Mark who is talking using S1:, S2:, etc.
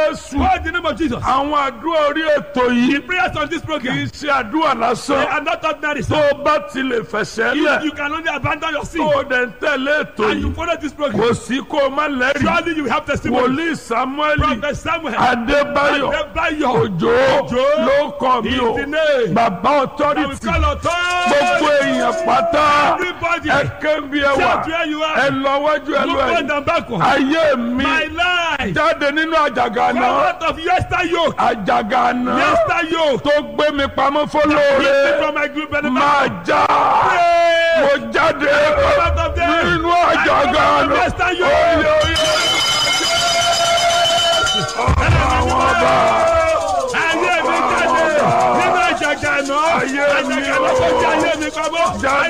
S1: jésù
S2: Call the name of Jesus.
S1: àwọn àdúrà orí ètò yìí
S2: Prayers on this
S1: kì í
S2: program.
S1: ṣe àdúrà
S2: They
S1: lásán
S2: are not ordinary.
S1: tó
S2: sir.
S1: o bá ti lè fẹsẹ̀
S2: If
S1: lẹ̀
S2: you can only abandon your
S1: tó
S2: sin
S1: o dẹ̀ ń tẹ̀lé ètò
S2: and you
S1: yìí
S2: follow this program,
S1: kò sí kó o má lẹ́rìí
S2: surely you have testimony.
S1: wòlíì samuel
S2: Prophet Samuel.
S1: adébáyọ̀
S2: Adébáyọ̀.
S1: òjò
S2: Òjó.
S1: ló kọ́ mi o
S2: Is the name.
S1: bàbá
S2: That we
S1: authority
S2: call authority.
S1: gbogbo èèyàn pátá
S2: Everybody.
S1: ẹ kébi ẹ wà
S2: Shout where you
S1: ẹ
S2: are.
S1: lọ wájú ẹ lọ
S2: Look
S1: ẹ
S2: front and backward.
S1: ayé mi
S2: My life.
S1: jáde nínú àjàgà
S2: Come
S1: náà
S2: out of yester yoke.
S1: àjàgà náà
S2: Yester yoke.
S1: tó gbé mi pamọ́
S2: Keep me
S1: fọlọ́ọ̀rẹ́
S2: from my group benefit.
S1: máa já
S2: Pray.
S1: mo jáde
S2: Come out of there.
S1: nínú
S2: I
S1: àjàgà
S2: come out of
S1: náà
S2: yester yoke.
S1: oyè oyè àwọn ọba
S2: Ayé mi jáde nínú àjàgà náà.
S1: Ayé mi
S2: Àjàgà náà tó jẹ́ ayé mi pamọ́.
S1: jáde.